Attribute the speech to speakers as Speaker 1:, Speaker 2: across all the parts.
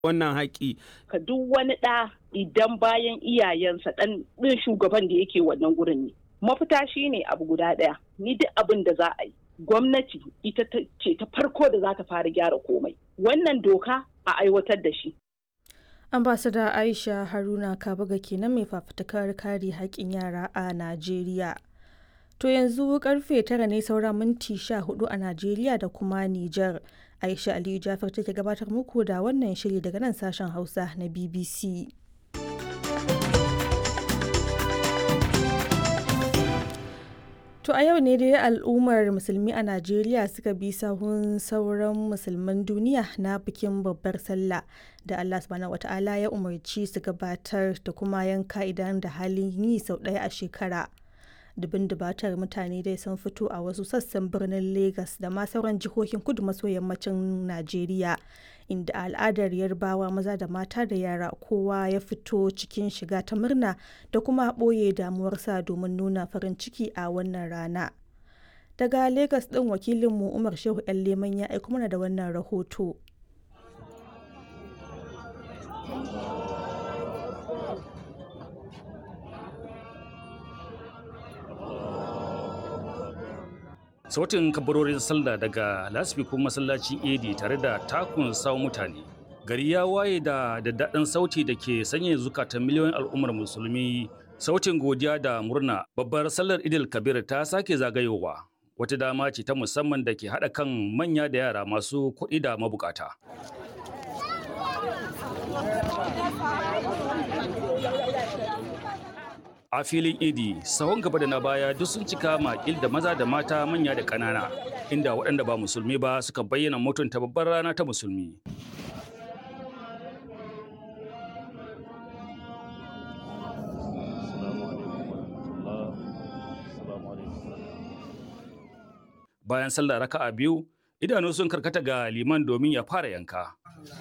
Speaker 1: wannan haƙi.
Speaker 2: Ka duk wani ɗa idan bayan iyayensa ɗan ɗin shugaban da yake wannan gurin ne. Mafita shi ne abu guda ɗaya, ni duk abin da za a yi. Gwamnati ita ce ta farko da za ta fara gyara komai. Wannan doka a aiwatar da shi.
Speaker 3: ambasada aisha haruna kabaga kenan mai fafutukar kare haƙƙin yara a najeriya to yanzu karfe tara ne saura minti sha hudu a najeriya da kuma nijar aisha aliyu jafar take gabatar muku da wannan shiri daga nan sashen hausa na bbc To a yau ne dai al'ummar musulmi a Najeriya suka bi sahun sauran musulman duniya na bikin babbar sallah da Allah subhanahu wata'ala ya umarci su gabatar da kuma yanka idan da halin yi sau ɗaya a shekara. Dubin dubatar mutane dai sun fito a wasu sassan birnin Legas da ma sauran jihohin kudu maso yammacin Najeriya inda al'adar yarbawa maza da mata da yara kowa ya fito cikin shiga ta murna da kuma ɓoye damuwarsa domin nuna farin ciki a wannan rana. Daga Legas ɗin wakilinmu Umar Shehu 'yan Leman ya aiko mana da wannan rahoto.
Speaker 4: sautin kabarorin sallah daga lasfikun masallacin edi tare da takun sawo mutane gari ya waye da daddaɗin sauti da ke sanya zukatan miliyoyin al'ummar musulmi sautin godiya da murna babbar sallar idil kabir ta sake zagayowa wata dama ce ta musamman da ke haɗa kan manya da yara masu kuɗi da mabukata a filin idi sahon gaba da na baya duk sun cika makil da maza da mata manya da ƙanana inda waɗanda ba musulmi ba suka bayyana mutunta babbar rana ta musulmi bayan sallah raka'a biyu idanu sun karkata ga liman domin ya fara yanka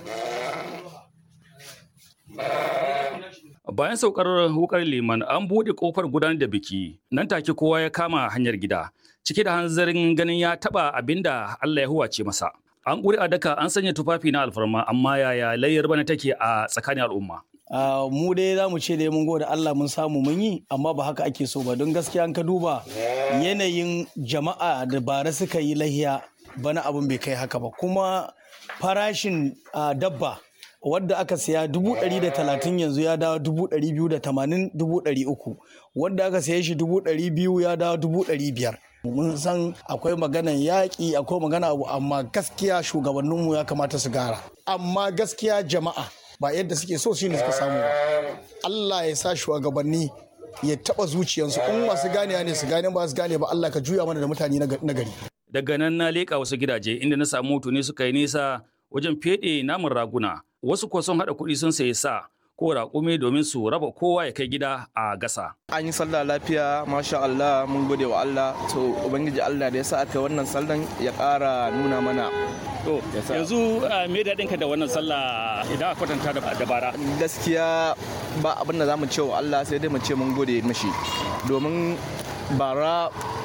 Speaker 4: Bayan saukar wukar liman an buɗe ƙofar gudanar da biki, nan take kowa ya kama hanyar gida, cike da hanzarin ganin ya taɓa abin da Allah ya huwace masa. An ƙuri a daka an sanya tufafi na alfarma amma yaya layyar bana take a tsakanin al'umma.
Speaker 5: Uh, mu dai za mu ce dai mun gode Allah mun samu mun yi amma ba haka ake so ba don gaskiya an ka duba yanayin jama'a da bara suka yi lahiya bana abin bai kai haka ba kuma farashin uh, dabba wadda aka siya dubu ɗari da talatin yanzu ya dawo dubu ɗari biyu da tamanin dubu ɗari uku wadda aka siya shi dubu ɗari biyu ya dawo dubu ɗari biyar mun san akwai maganan yaƙi akwai magana abu amma gaskiya shugabanninmu ya kamata su gara amma gaskiya jama'a ba yadda suke so shi ne suka samu ba Allah ya sa shugabanni ya taɓa zuciyarsu in masu ganewa ne su gane ba su gane ba Allah ka juya mana da mutane na gari
Speaker 4: daga nan na leƙa wasu gidaje inda na samu tuni suka yi nisa wajen feɗe namun raguna wasu kuwa sun haɗa kuɗi sun sayi sa ko raƙumi domin su raba kowa ya kai gida a gasa.
Speaker 6: An yi sallah lafiya, masha Allah, mun gode wa Allah. To, Ubangiji Allah da ya sa aka wannan sallan ya ƙara nuna mana.
Speaker 4: To, yanzu me daɗinka da wannan sallah idan a kwatanta da dabara?
Speaker 6: Gaskiya ba abin da za mu ce wa Allah sai dai mu ce mun gode mashi. Domin bara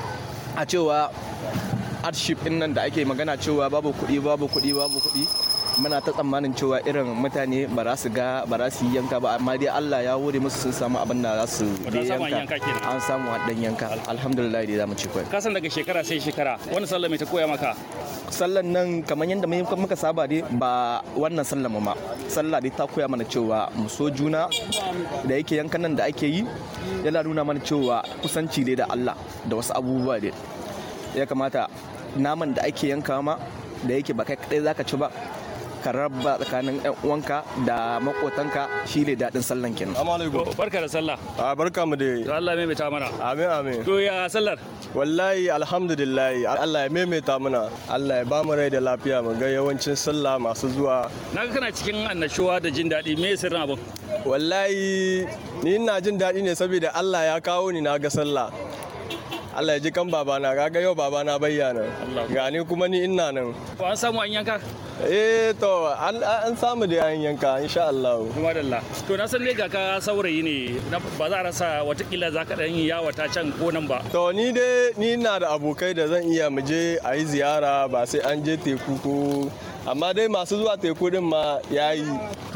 Speaker 6: a cewa hardship ɗin nan da ake magana cewa babu kuɗi, babu kuɗi, babu kuɗi. muna ta tsammanin cewa irin mutane ba za su ga ba za su yi yanka ba amma dai Allah ya wuri musu sun samu abin da za su yanka an samu dan yanka alhamdulillah dai za mu ci kai
Speaker 4: kasan daga shekara sai shekara wani sallah mai ta koya maka
Speaker 6: sallan nan kamar yadda muka saba dai ba wannan sallan ma sallah dai ta koya mana cewa mu so juna da yake yankan nan da ake yi yana nuna mana cewa kusanci dai da Allah da wasu abubuwa dai ya kamata naman da ake yanka ma da yake ba kai kadai zaka ci ba ka raba tsakanin yan uwanka da makotanka shi ne daɗin sallan kenan.
Speaker 4: Barka da sallah.
Speaker 7: A barka mu da.
Speaker 4: To Allah ya maimaita mana.
Speaker 7: Amin amin.
Speaker 4: To ya sallar?
Speaker 7: Wallahi alhamdulillah Allah ya maimaita mana. Allah ya ba mu rai da lafiya mu ga yawancin sallah masu zuwa.
Speaker 4: Na ga kana cikin annashuwa da jin daɗi me sirrin abin?
Speaker 7: Wallahi ni ina jin daɗi ne saboda Allah ya kawo ni na ga sallah. Allah ya ji kan babana kaga yau babana bayyana gani kuma ni ina nan
Speaker 4: ko an samu an yanka
Speaker 7: eh to an samu da an yanka insha Allah
Speaker 4: kuma dalla to na san ne ga ka saurayi ne ba za a rasa watakila za ka dan yi yawa ta can ko nan ba
Speaker 7: to ni dai ni na da abokai da zan iya mu je a yi ziyara ba sai an je teku ko amma dai masu zuwa teku din ma yayi